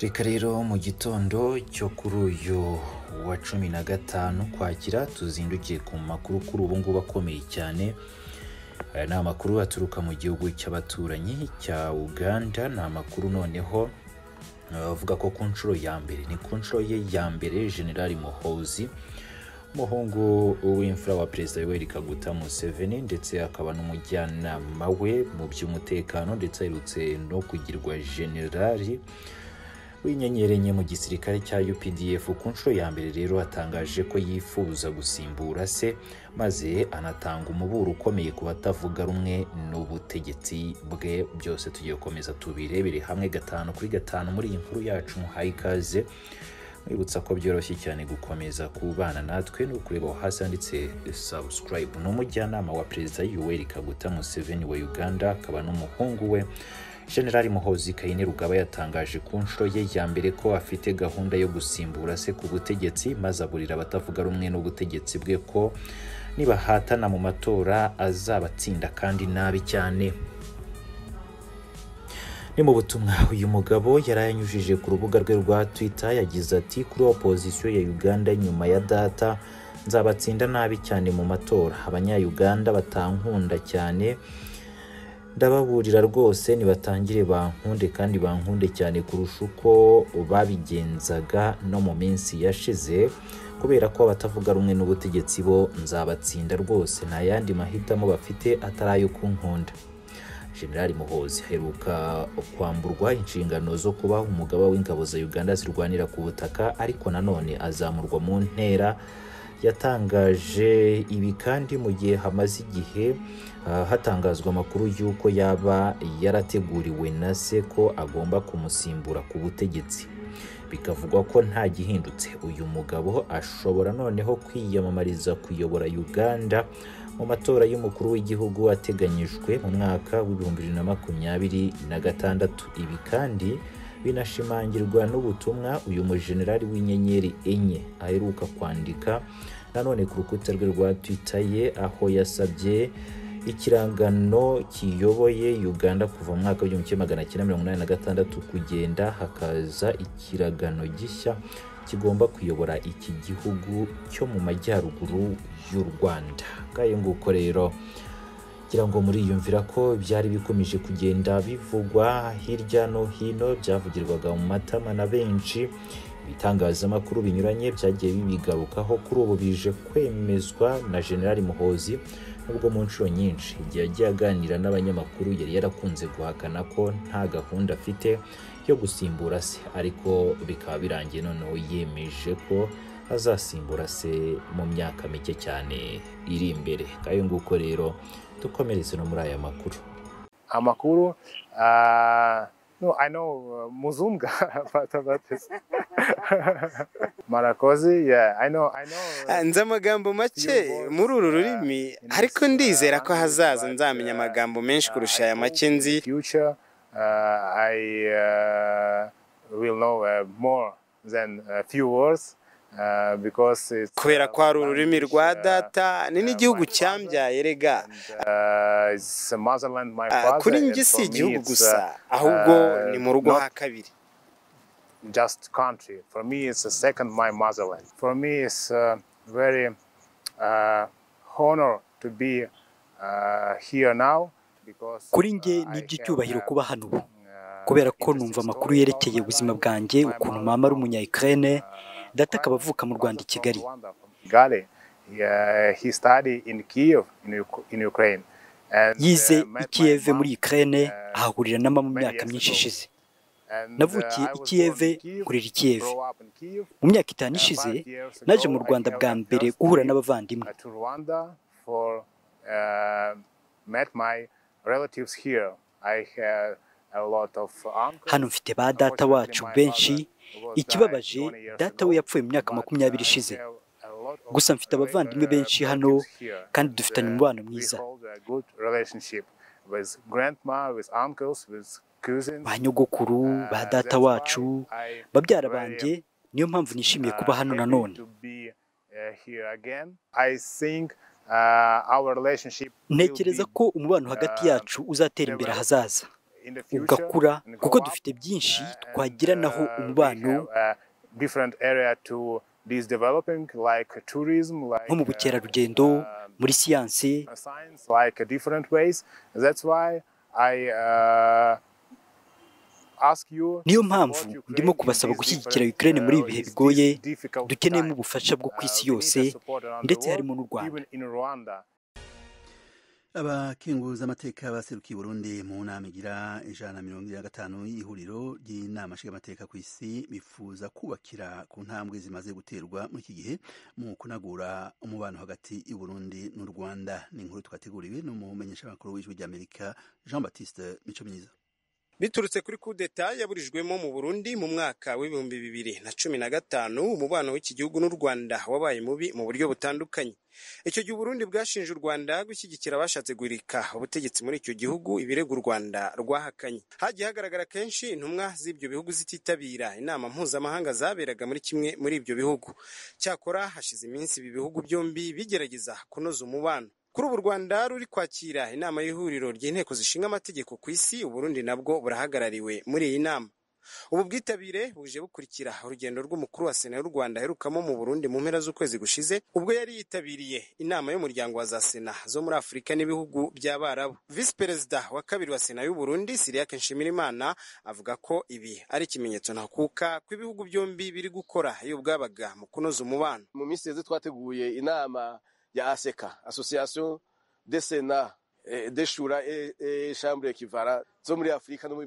reka rero mu gitondo cyo kuri uyu wa cumi na gatanu kwakira tuzindukiye ku makuru kuri ubu ngubu akomeye cyane aya ni amakuru aturuka mu gihugu cy'abaturanyi cya uganda ni amakuru noneho bavuga ko ku nshuro ya mbere ni ku nshuro ye ya mbere generali muhozi umuhungu w'imfura wa perezida yoweri kaguta museveni ndetse akaba n'umujyanama we mu by'umutekano ndetse aherutse no kugirwa generali w'inyenyeri enye mu gisirikare cya UPDF ku nshuro ya mbere rero atangaje ko yifuza gusimbura se maze anatanga umuburo ukomeye ku batavuga rumwe n'ubutegetsi bwe byose tugiye gukomeza tubirebere hamwe gatanu kuri gatanu muri iyi nkuru yacu muhaye ikaze mwibutsa ko byoroshye cyane gukomeza kubana natwe no kureba aho hasi handitse subscribe ni umujyanama wa perezida Yoweri Kaguta Museveni wa Uganda akaba n'umuhungu we generali muhozi kayini rugaba yatangaje ku nshuro ye ya mbere ko afite gahunda yo gusimbura se ku butegetsi maze aburira abatavuga rumwe n'ubutegetsi bwe ko nibahatana mu matora azabatsinda kandi nabi cyane ni mu butumwa uyu mugabo yari yanyujije ku rubuga rwe rwa twitter yagize ati kuri opozisiyo ya uganda nyuma ya data nzabatsinda nabi cyane mu matora abanyayuganda batankunda cyane ndababurira rwose nibatangire bankunde kandi bankunde cyane kurusha uko babigenzaga no mu minsi yashize kubera ko abatavuga rumwe n'ubutegetsi bo nzabatsinda rwose nta yandi mahitamo bafite atari ayo kunkunda generali muhozi aheruka kwamburwa inshingano zo kuba umugaba w'ingabo za uganda zirwanira ku butaka ariko nanone azamurwa mu ntera yatangaje ibi kandi mu gihe hamaze igihe hatangazwa amakuru y'uko yaba yarateguriwe na se ko agomba kumusimbura ku butegetsi bikavugwa ko nta gihindutse uyu mugabo ashobora noneho kwiyamamariza kuyobora uganda mu matora y'umukuru w'igihugu ateganyijwe mu mwaka w'ibihumbi bibiri na makumyabiri na gatandatu ibi kandi binashimangirwa n'ubutumwa uyu mujenerali w'inyenyeri enye aheruka kwandika nanone ku rukuta rwe rwa twitter ye aho yasabye ikirangano kiyoboye uganda kuva mu mwaka w'igihumbi kimwe magana cyenda mirongo inani na gatandatu kugenda hakaza ikiragano gishya kigomba kuyobora iki gihugu cyo mu majyaruguru y'u rwanda ngayo nguko rero ngira ngo muriyumvira ko byari bikomeje kugenda bivugwa hirya no hino byavugirwaga mu matama na benshi ibitangazamakuru binyuranye byagiye bibigarukaho kuri ubu bije kwemezwa na generali muhozi nubwo mu nshuro nyinshi igihe yagiye aganira n'abanyamakuru yari yarakunze guhakana ko nta gahunda afite yo gusimbura se ariko bikaba birangiye noneho yemeje ko azasimbura se mu myaka mike cyane iri imbere ngayo nguko rero dukomereze no muri aya makuru amakuru uh, no i know uh, muzunga but about this marakozi yeah i know i know nzi amagambo make muri uru rurimi ariko ndizera ko hazaza nzamenya amagambo menshi kurusha aya make nzi future uh, i uh, will know uh, more than a few words kubera ko hari ururimi rwa data ni n'igihugu cyambyaye rega kuri njye si igihugu gusa ahubwo ni mu rugo ha kabiri just country for me it's a second my motherland for me it's uh, very uh, honor to be uh, here now because kuri njye ni iby'icyubahiro kuba hano ubu kubera ko numva amakuru yerekeye ubuzima bwanjye ukuntu mama ari umunya ukraine data akaba avuka mu rwanda i kigali yize i kiyeve muri ikirere ahahurira na mama mu myaka myinshi ishize navukiye i kiyeve kurera i kiyeve mu myaka itanu ishize naje mu rwanda bwa mbere guhura n'abavandimwe hano mfite ba data wacu benshi ikibabaje data we yapfuye mu myaka makumyabiri ishize gusa mfite abavandimwe benshi hano kandi dufitanye umubano mwiza ba nyogokuru ba data wacu babyara banjye niyo mpamvu nishimiye kuba hano nanone ntekereza ko umubano hagati yacu uzatera imbere ahazaza ugakura kuko dufite byinshi twagiranaho umubano nko mu bukerarugendo muri siyansi niyo mpamvu ndimo kubasaba gushyigikira ukraine muri ibi bihe bigoye dukeneyemo ubufasha bwo ku isi yose ndetse harimo n'u rwanda abakenguza amateka baserukiye Burundi mu nama igira ijana na mirongo ine na gatanu y'ihuriro ry'inama nshingamateka ku isi bifuza kubakira ku ntambwe zimaze guterwa muri iki gihe mu kunagura umubano hagati y'u Burundi n'u Rwanda ni inkuru twateguriwe n'umumenyesha makuru w'ijwi ry'Amerika Jean Baptiste Mico myiza biturutse kuri kudeta yaburijwemo mu Burundi mu mwaka w'ibihumbi bibiri na cumi na gatanu umubano w'iki gihugu n'u Rwanda wabaye mubi mu buryo butandukanye icyo gihe Burundi bwashinje u Rwanda gushyigikira abashatse guhirika ubutegetsi muri icyo gihugu ibirego u Rwanda rwahakanye hagiye hagaragara kenshi intumwa z'ibyo bihugu zititabira inama mpuzamahanga zaberaga muri kimwe muri ibyo bihugu cyakora hashize iminsi ibi bihugu byombi bigerageza kunoza umubano kuri ubu u rwanda ruri kwakira inama y'ihuriro ry'inteko zishinga amategeko ku isi uburundi nabwo burahagarariwe muri iyi nama ubu bwitabire buje bukurikira urugendo rw'umukuru wa sena y'u rwanda aherukamo mu burundi mu mpera z'ukwezi gushize ubwo yari yitabiriye inama y'umuryango wa za sena zo muri afurika n'ibihugu by'abarabu visi perezida wa kabiri wa sena y'u burundi siriake nshimirimana avuga ko ibi ari ikimenyetso ntakuka ko ibihugu byombi biri gukora iyo bwabaga mu kunoza umubano mu minsi yeze twateguye inama ya aseka association de sena deshura e, e chambre kivara zo muri afurika no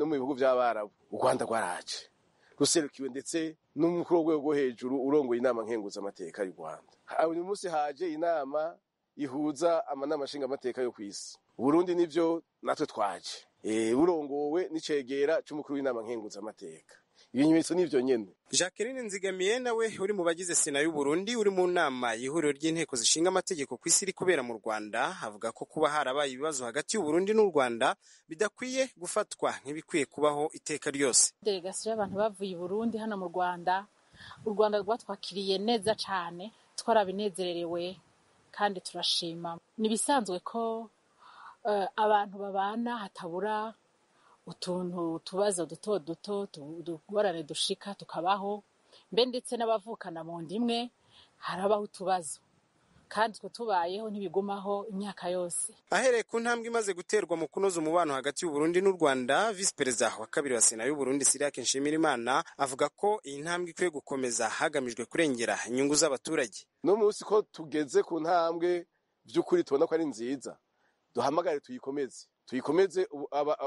mu bihugu by'abarabu u rwanda rwaraje ruserukiwe ndetse n'umukuru w'urwego rwo hejuru urongoye inama nkenguzamateka y'u rwanda uyu munsi haje inama ihuza amanama nshingamateka yo ku isi burundi nibyo natwe twaje e, burongowe n'icegera c'umukuru w'inama nkenguzamateka ibimenyetso ni ibyo nyine jacqueline nzigamiye nawe uri mu bagize sena y'u Burundi uri mu nama y'ihuriro ry'inteko zishinga amategeko ku isi iri kubera mu rwanda avuga ko kuba harabaye ibibazo hagati y'u Burundi n'u rwanda bidakwiye gufatwa nk'ibikwiye kubaho iteka ryose delegasiyo y'abantu bavuye i burundi hano mu rwanda u rwanda rwatwakiriye neza cyane twarabinezererewe kandi turashima ni ibisanzwe ko abantu babana hatabura utuntu utubazo duto duto utugorane dushika tukabaho mbe ndetse n'abavukana mu nda imwe harabaho utubazo kandi utwo tubayeho ntibigumaho imyaka yose ahereye ku ntambwe imaze guterwa mu kunoza umubano hagati y'u Burundi n'u Rwanda visi perezida wa kabiri wa sena y'u Burundi Siriake Nshimirimana avuga ko iyi ntambwe ikwiye gukomeza hagamijwe kurengera inyungu z'abaturage no munsi ko tugeze ku ntambwe by'ukuri tubona ko ari nziza duhamagare tuyikomeze tuyikomeze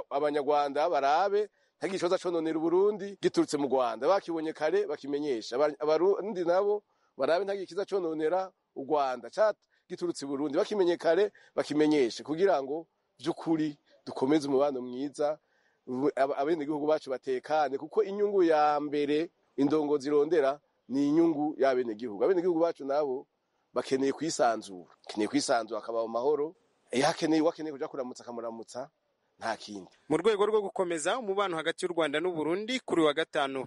abanyarwanda barabe ntagira ikibazo cononera uburundi giturutse mu rwanda bakibonye kare bakimenyesha abarundi nabo barabe ntagira ikiza cononera u rwanda giturutse i burundi bakimenye kare bakimenyeshe kugira ngo by'ukuri dukomeze umubano mwiza abenegihugu bacu batekane kuko inyungu ya mbere indongozi irondera ni inyungu y'abenegihugu abenegihugu bacu nabo bakeneye kwisanzura bakeneye kwisanzura hakabaho amahoro iyo akeneye uwakeneye kujya kuramutsa akamuramutsa nta kindi mu rwego rwo gukomeza umubano hagati y'u rwanda n'u Burundi kuri wa gatanu